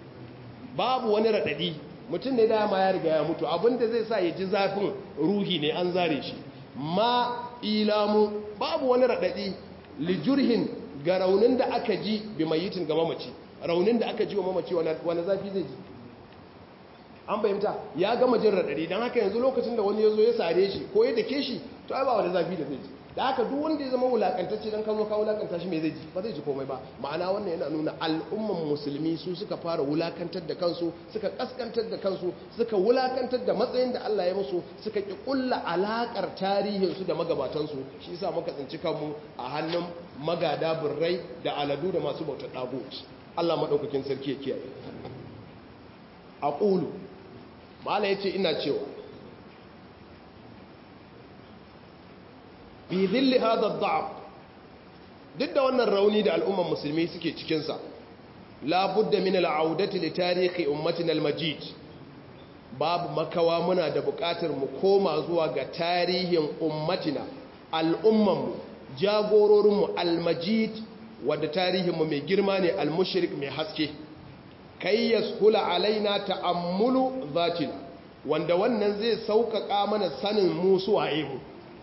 babu wani radadi mutum ne dama ya riga ya mutu abinda zai sa ya ji zafin ruhi ne an zare shi ma ilamu babu wani raɗaɗi lijurhin ga raunin da aka ji bi mayitin ga mamaci raunin da aka ji wa mamaci wani zafi zai ji an fahimta ya gama jin raɗaɗi don haka yanzu lokacin da wani ya zo ya sare shi ko ya dake shi to ai ba wani zafi da zai ji da haka duk wanda ya zama wulakantacce don kazo ka wulakanta shi mai zai ji ba zai ji komai ba ma'ana wannan yana nuna al'umman musulmi su suka fara wulakantar da kansu suka kaskantar da kansu suka wulakantar da matsayin da Allah ya musu suka ki kulla alakar tarihin su da magabatan su shi yasa muka tsinci kanmu a hannun magada birrai da aladu da masu bautar dagut Allah madaukakin sarki ya kiyaye aqulu mala yace ina cewa fi zilli hada da'ab duk da wannan rauni da al'umman musulmi suke cikinsa labudda min al'audati li tarihi ummatina al-majid babu makawa muna da buƙatar mu koma zuwa ga tarihin ummatina al'ummanmu jagororinmu al-majid wadda tarihinmu mai girma ne al-mushrik mai haske kai yashula alaina ta'ammulu zatina wanda wannan zai sauƙaƙa mana sanin mu suwaye mu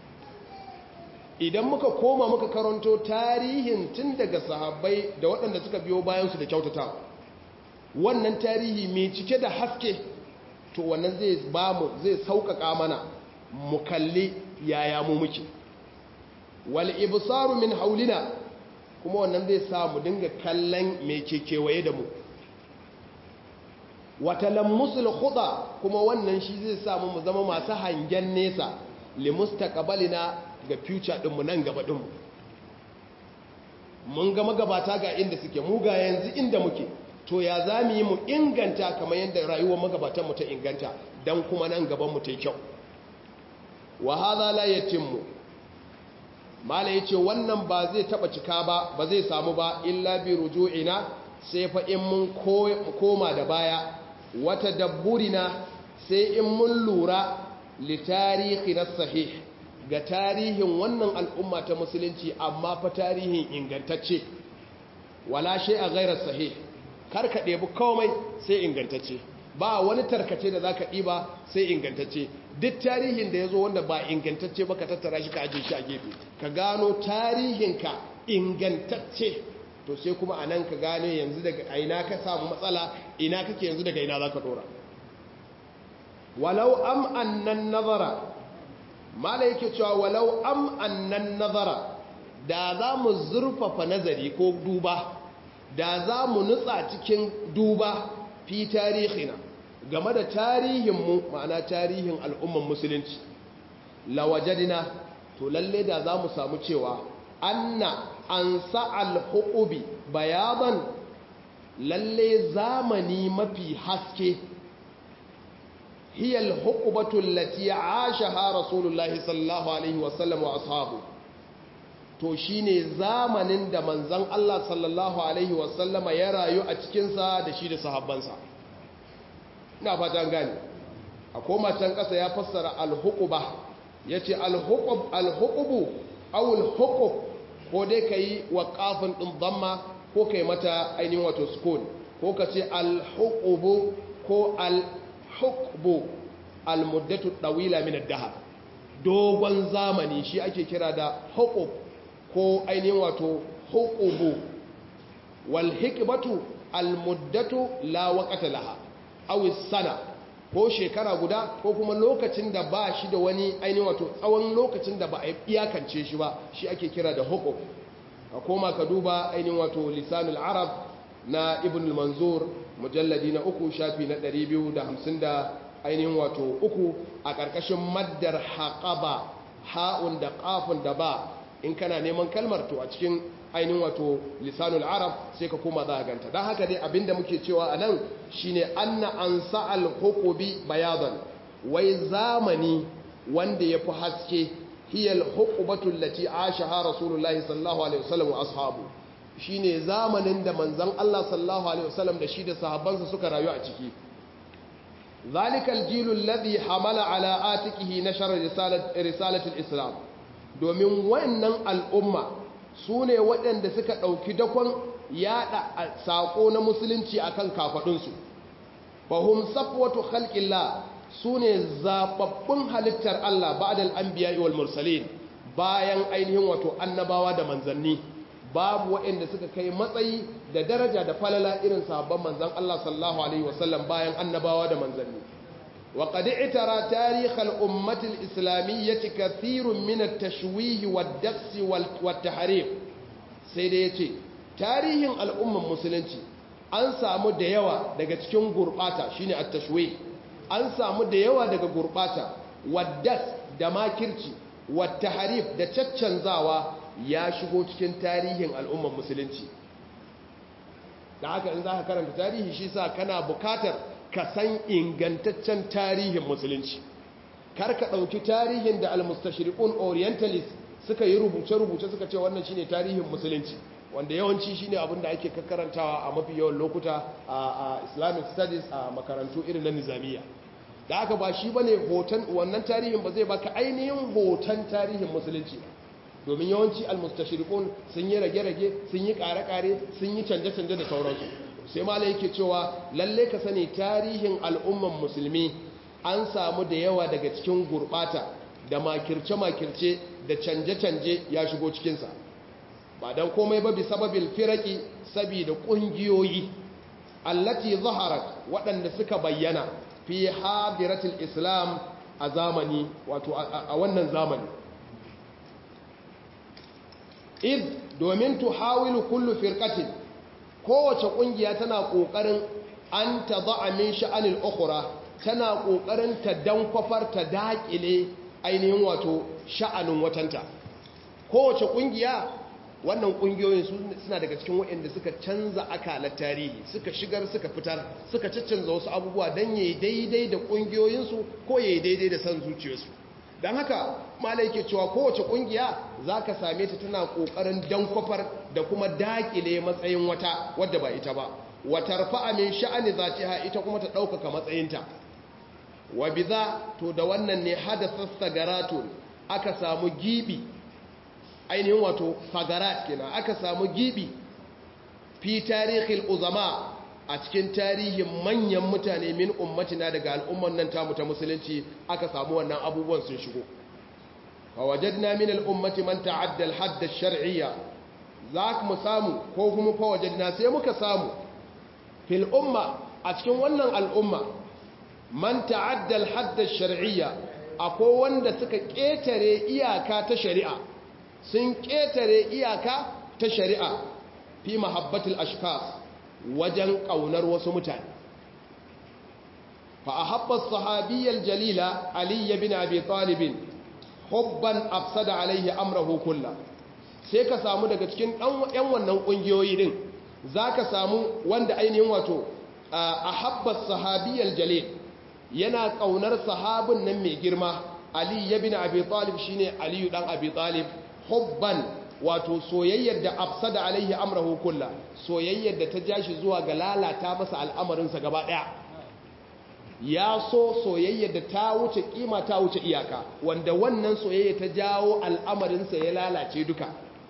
idan muka koma muka karanto tarihin tun daga sahabbai da waɗanda suka biyo bayansu da kyautata wannan tarihi mai cike da haske to wannan zai ba mu zai sauƙaƙa mana mu kalli yaya mu muke wal ibsaru min haulina kuma wannan zai sa mu dinga kallon mai ke kewaye da mu wata lammusul khuda kuma wannan shi zai sa mu zama masu hangen nesa limustaqbalina ga future ɗinmu nan gaba ɗinmu mun ga magabata ga inda suke mu ga yanzu inda muke to ya za mu yi mu inganta kamar yadda rayuwar magabatanmu ta inganta don kuma nan gabanmu ta yi kyau wa haza la yatimmu mala yace wannan ba zai taba cika ba ba zai samu ba illa bi ruju'ina sai fa in mun koma da baya wata dabburina sai in mun lura li na sahih ga tarihin wannan al'umma ta musulunci amma fa tarihin ingantacce wala shi a gairar sahih kar ka ɗebi komai sai ingantacce ba wani tarkace da za ka ɗiba sai ingantacce duk tarihin da ya zo wanda ba ingantacce ba ka tattara shi ka ajiye shi a gefe ka gano tarihinka ingantacce to sai kuma a nan ka gane yanzu daga aina ka samu matsala ina kake yanzu daga ina za ka ɗora walau am annan nazara mala yake cewa walau am annan nazara da za mu zurfafa nazari ko duba da za mu nutsa cikin duba fi tarihina game da tarihinmu ma'ana tarihin al'umman musulunci lawajadina to lalle da za mu samu cewa anna ansa al-huqubi bayadan lalle zamani mafi haske hiya al-huqbatu allati ashaha rasulullahi sallallahu alaihi wasallam wa ashabu to shine zamanin da manzon Allah sallallahu alaihi wasallama ya rayu a cikin sa da shi da sahabbansa ina fata gani a koma can kasa ya fassara al-huqba yace al-huqub al-huqubu aw al-huqub ko dai kai wa kafin din dhamma ko kai mata ainihin wato sukun ko kace al-huqubu ko al-huqbu al-muddatu dawila min ad-dahr dogon zamani shi ake kira da huqub ko ainihin wato huqubu wal hikbatu al-muddatu la waqata laha aw sana ko shekara guda ko kuma lokacin da ba shi da wani ainihin wato tsawon lokacin da ba a iyakance shi ba shi ake kira da hukum a koma ka duba ainihin wato lisanul arab na ibn manzur mujalladi na uku shafi na 250 da ainihin wato uku a ƙarƙashin maddar haƙaba ha'un da ƙafun da ba in kana neman kalmar to a cikin ainihin wato lisanul arab sai ka koma za a ganta don haka dai abinda muke cewa a nan shine anna an sa'al hukubi bayadan wai zamani wanda ya fi haske hiyal hukubatun lati ashaha rasulullahi sallallahu alaihi wasallam wa ashabu shine zamanin da manzon Allah sallallahu alaihi wasallam da shi da sahabbansa suka rayu a ciki ذلك الجيل الذي حمل على آتكه نشر رسالة, رسالة الإسلام domin wannan al'umma su ne waɗanda suka ɗauki dakon yaɗa saƙo na musulunci a kan kafaɗinsu fahim safwatu khalqillah su ne zaɓaɓɓun halittar Allah ba'dal anbiya wal mursalin bayan ainihin wato annabawa da manzanni babu waɗanda suka kai matsayi da daraja da falala irin sabon manzan Allah sallallahu alaihi wasallam bayan annabawa da manzanni وقد اعترى تاريخ الأمة الإسلامية كثير من التشويه والدقس والتحريف سيديتي تاريخ الأمة المسلمة an samu da yawa daga cikin gurbata shine at-tashwih an samu da yawa daga gurbata waddas da makirci wat-tahrif da caccanzawa ya shigo cikin tarihin al'ummar musulunci da haka in zaka karanta tarihi shi sa kana bukatar ka san ingantaccen tarihin musulunci kar ka ɗauki tarihin da almustashriqun orientalist suka yi rubuce-rubuce suka ce wannan shine tarihin musulunci wanda yawanci shine abin da ake karantawa a mafi yawan lokuta a islamic studies a makarantu irin na nizamiya da aka ba shi bane hoton wannan tarihin ba zai baka ainihin hoton tarihin musulunci domin yawanci almustashriqun sun yi rage-rage sun yi kare-kare sun yi canje-canje da sauransu sai malai yake cewa lalle ka sani tarihin al'umman musulmi an samu da yawa daga cikin gurbata da makirce-makirce da canje-canje ya shigo cikinsa ba don komai ba bi sababil firaki saboda ƙungiyoyi allati zaharat waɗanda suka bayyana fi hadiratul islam a zamani wato a wannan zamani id domin tuhawilu kullu firqatin kowace kungiya tana kokarin an tadha min sha'anil ukhra tana kokarin ta dankwafar ta dakile ainihin wato sha'anin watanta kowace kungiya wannan kungiyoyin suna daga cikin waɗanda suka canza akalar tarihi suka shigar suka fitar suka caccanza wasu abubuwa don yayi daidai da kungiyoyinsu ko yayi daidai da san zuciyarsu don haka malai ke cewa kowace kungiya za ka same ta tana ƙoƙarin dankwafar da kuma daƙile matsayin wata wadda ba ita ba watar fa'amin sha'ani za ta ita kuma ta ɗaukaka matsayinta wa biza to da wannan ne hadasa sagaratun aka samu gibi ainihin wato fagarat kenan aka samu gibi fi tarihin uzama a cikin tarihin manyan mutane min ummatina daga al'umman nan tamu ta musulunci aka samu wannan abubuwan sun shigo fawajadna min al'ummati man ta'adda al-hadd ash-shar'iyya zak mu samu ko kuma fawajadna sai muka samu fil umma a cikin wannan al'umma man ta'adda al-hadd ash-shar'iyya akwai wanda suka ketare iyaka ta shari'a sun ketare iyaka ta shari'a fi mahabbatul ashkhas wajen ƙaunar wasu mutane fa a haɓar sahabiyyar jalila aliyu bin abi talibin hubban afsada alaihi amrahu kulla sai ka samu daga cikin ɗan wannan ƙungiyoyi din za ka samu wanda ainihin wato a habbas sahabiyar jalil yana ƙaunar sahabin nan mai girma ali ya bin abi talib shine aliyu dan abi talib hubban wato soyayyar da afsada alaihi amrahu kulla soyayyar da ta jashi zuwa ga lalata masa al'amarinsa gaba daya ya so soyayyar da ta wuce kima ta wuce iyaka wanda wannan soyayya ta jawo al'amarinsa ya lalace duka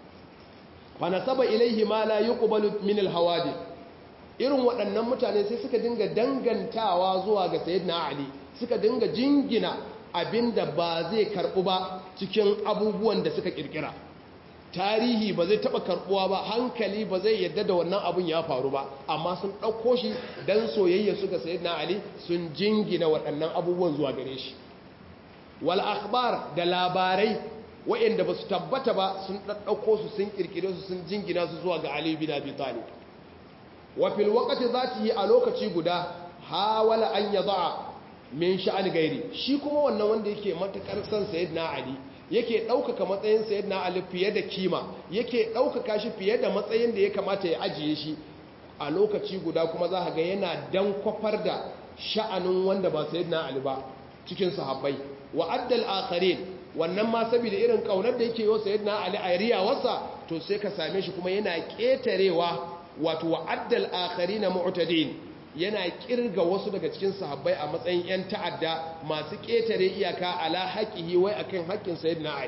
fa nasaba ilaihi ma la yuqbalu min alhawadi irin waɗannan mutane sai suka dinga dangantawa zuwa ga sayyidina ali suka dinga jingina abinda ba zai karbu ba cikin abubuwan da suka kirkira tarihi ba zai taba karbuwa ba hankali ba zai yadda da wannan abun ya faru ba amma sun ɗauko shi don soyayya su ga sayyidina ali sun jingina waɗannan abubuwan zuwa gare shi wal akhbar da labarai waɗanda ba su tabbata ba sun ɗauko su sun kirkire su sun jingina su zuwa ga ali bin abi talib wa fil waqti zatihi a lokaci guda hawala an yada min sha'an gairi shi kuma wannan wanda yake matakar san sayyidina ali yake ɗaukaka matsayin sayyidina ali fiye da kima yake ɗaukaka shi fiye da matsayin da ya kamata ya ajiye shi a lokaci guda kuma za ga yana dan kwafar da sha'anin wanda ba sayyidina ali ba cikin sahabbai wa addal akharin wannan ma saboda irin kaunar da yake yi sayyidina ali a riyawarsa to sai ka same shi kuma yana ƙetarewa wato wa addal akharin mu'tadin yana kirga wasu daga cikin sahabbai a matsayin 'yan ta'adda masu ƙetare iyaka ala haƙihi wai akan haƙƙin sayyidina ali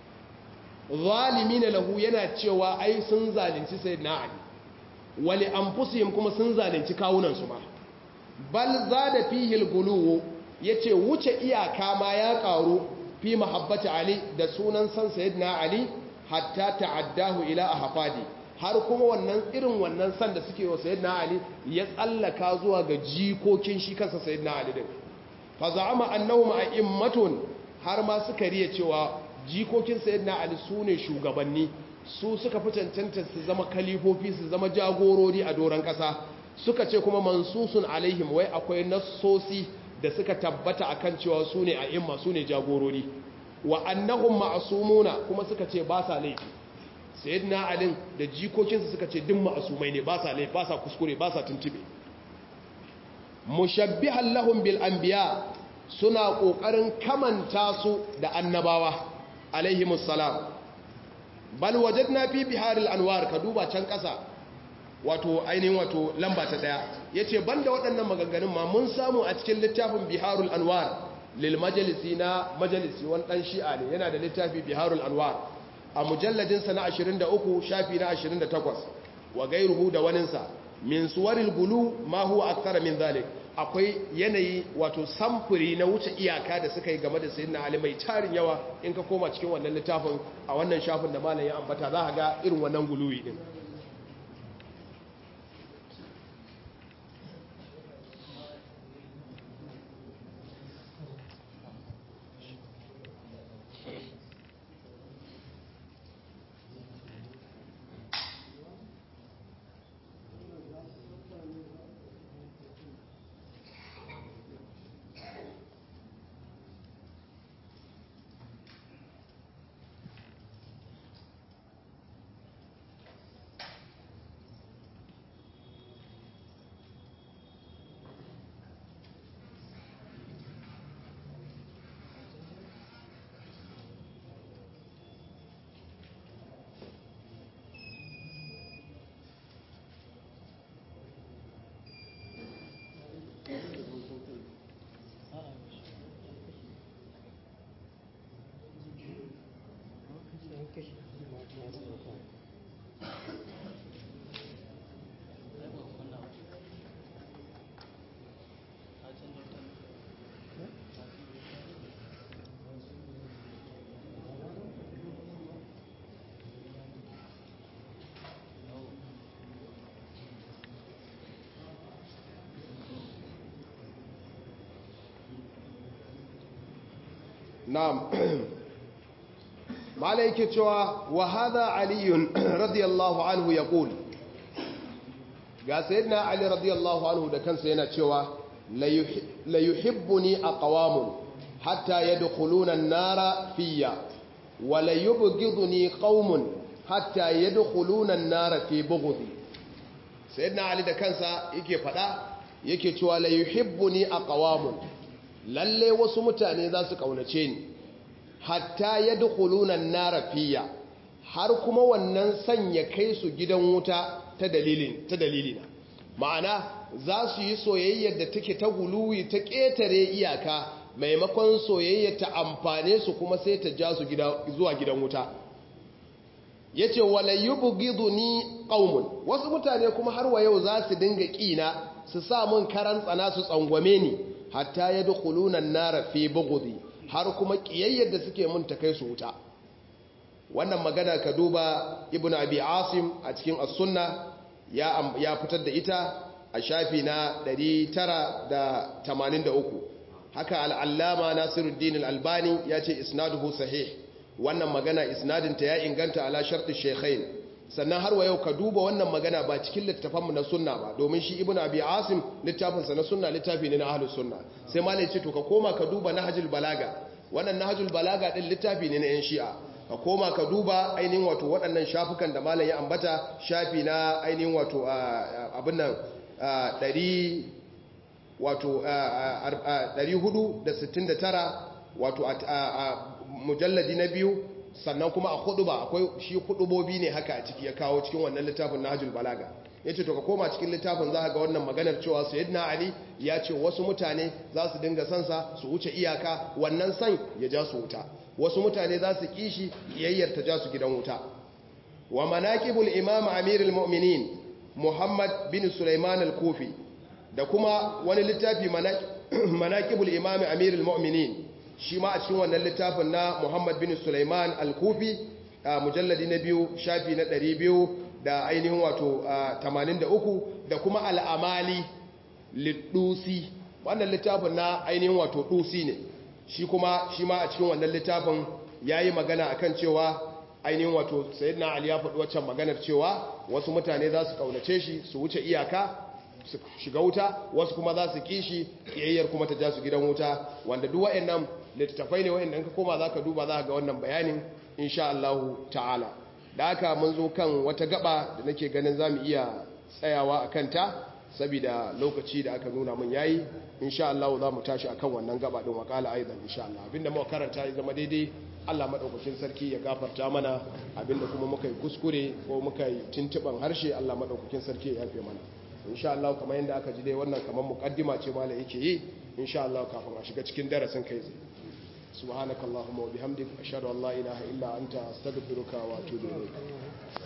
zalimina lahu yana cewa ai sun zalunci sayyidina ali wali anfusihim kuma sun zalunci kawunan su ma bal zada fihi al yace wuce iyaka ma ya karu fi mahabbati ali da sunan san sayyidina ali hatta ta'addahu ila ahfadi har kuma wannan irin wannan san da suke wa sayyidina ali ya tsallaka zuwa ga jikokin shi kansa sayyidina ali din fa za'ama annahum a'immatun har ma suka riya cewa jikokin sayyidina ali sune shugabanni su suka fi cancanta su zama kalifofi su zama jagorori a doron kasa suka ce kuma mansusun alaihim wai akwai nassosi da suka tabbata akan cewa sune a'imma sune jagorori wa annahum ma'sumuna kuma suka ce ba sa laifi sayyidina alin da jikokinsa suka ce duk ma'asumai ne ba sa lai ba sa kuskure ba sa tuntube mushabbihan lahum bil anbiya suna kokarin kamanta su da annabawa alaihi musallam bal wajadna fi biharil anwar ka duba can kasa wato ainihin wato lamba ta daya yace banda waɗannan maganganun ma mun samu a cikin littafin biharul anwar lil majalisi na majalisi wani dan shi'a ne yana da littafi biharul anwar a mujalladinsa na 23 shafi na 28 wa gairuhu da waninsa min suwaril gulu ma huwa akthara min zalik akwai yanayi wato samfuri na wuce iyaka da suka yi game da sayyidina ali mai tarin yawa in ka koma cikin wannan littafin a wannan shafin da malam ya ambata za ka ga irin wannan guluwi din na'am malai yake cewa wa hadha aliyun radiyallahu anhu yaqul ga sayyidina ali radiyallahu anhu da kansa yana cewa la yuhibbuni aqwamun hatta yadkhuluna an-nara fiyya wa la yubghiduni qaumun hatta yadkhuluna an-nara fi bughdi sayyidina ali da kansa yake fada yake cewa la yuhibbuni aqwamun lalle wasu mutane za su kaunace ni hatta yadkhuluna an-nara fiya har kuma wannan sanya kai su gidan wuta ta dalilin ta dalilina ma'ana za su yi soyayyar da take ta guluwi ta ƙetare iyaka maimakon soyayya ta amfane su kuma sai ta ja su zuwa gidan wuta ya ce walayyubu gizo ni ƙaumun wasu mutane kuma har wa yau za su dinga ƙina su sa mun karan tsana su tsangwame ni hatta ya dukulunan nara fi bugudi har kuma ƙiyayyar da suke mun ta kai su wuta wannan magana ka duba ibn abi asim a cikin as-sunna ya fitar da ita a shafi na 983 haka al'allama nasiruddin al'albani ya ce isnaduhu sahih wannan magana isnadinta ya inganta ala sharti shekhain sannan har wa yau ka duba wannan magana ba cikin littafanmu na sunna ba domin shi ibn abi asim littafinsa na sunna littafi ne na ahlus sunna sai malai ce to ka koma ka duba nahjul balaga wannan nahjul balaga din littafi ne na yan shi'a ka koma ka duba ainihin wato waɗannan shafukan da malam ya ambata shafi na ainihin wato abin nan ɗari wato 469 wato a mujalladi na biyu sannan kuma a hudu ba akwai shi hudubobi ne haka a ciki ya kawo cikin wannan littafin nahjul balaga ya ce to ka koma cikin littafin za ga wannan maganar cewa sayyidina ali ya ce wasu mutane za su dinga sansa su wuce iyaka wannan san ya ja su wuta wasu mutane za su kishi yayyar ta ja su gidan wuta wa manaqibul imam amirul mu'minin muhammad bin sulaiman al-kufi da kuma wani littafi manaqibul imam amirul mu'minin shi ma a cikin wannan littafin na muhammad bin sulaiman al-kufi mujalladi na biyu shafi na 200 da ainihin wato 83 da kuma al'amali liddusi wannan littafin na ainihin wato dusi ne shi kuma shi ma a cikin wannan littafin ya yi magana akan cewa ainihin wato sayyidina ali ya faɗi waccan maganar cewa wasu mutane za su kaunace shi su wuce iyaka su shiga wuta wasu kuma za su kishi kiyayyar kuma ta ja su gidan wuta wanda duk waɗannan littattafai ne waɗanda ka koma za ka duba za ka ga wannan bayanin insha Allah ta'ala da haka mun zo kan wata gaba da nake ganin za mu iya tsayawa a kanta saboda lokaci da aka nuna mun yayi insha Allah za mu tashi akan wannan gaba din wakala aidan insha Allah abinda muka karanta ya zama daidai Allah madaukakin sarki ya gafarta mana abinda kuma muka yi kuskure ko muka yi tintiban harshe Allah madaukakin sarki ya yafe mana insha Allah kamar yadda aka ji dai wannan kamar muqaddima ce malai yake yi insha Allah kafin a shiga cikin darasin kai zai subhanakallahumma wa bihamdika ashhadu an la ilaha illa anta astaghfiruka wa atubu ilayk